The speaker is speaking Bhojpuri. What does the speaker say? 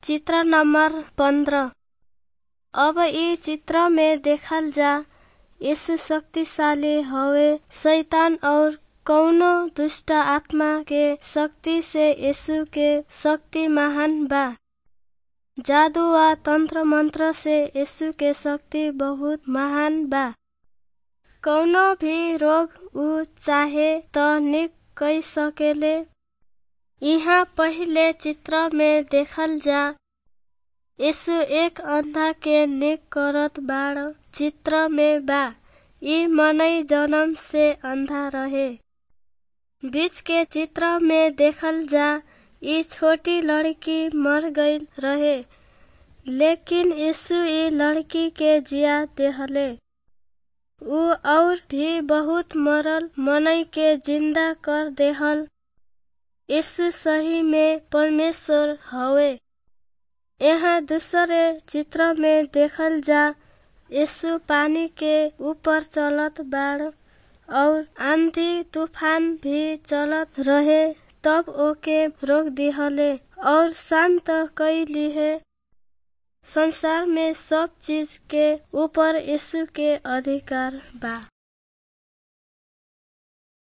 चित्र नंबर पंद्रह अब इ चित्र में देखल जा यीशु शक्तिशाली हवे शैतान और कौनो दुष्ट आत्मा के शक्ति से यीशु के शक्ति महान बा जादू व तंत्र मंत्र से यीशु के शक्ति बहुत महान बा कौनो भी रोग ऊ चाहे त निक कई सकेले यहाँ पहिले चित्र में देखल जा यीशु एक अंधा के निक करत बाड़ चित्र में बा ई मनई जन्म से अंधा रहे बीच के चित्र में देखल जा ई छोटी लड़की मर गईल रहे लेकिन यीशु ई लड़की के जिया देहले ऊ और भी बहुत मरल मनई के जिंदा कर देहल यीशु सही में परमेश्वर हवे यहाँ दूसरे चित्र में देखल जा यीशु पानी के ऊपर चलत बाड़ और आंधी तूफान भी चलत रहे तब ओके रोक दिहले और शांत कई लिए संसार में सब चीज के ऊपर यीशु के अधिकार बा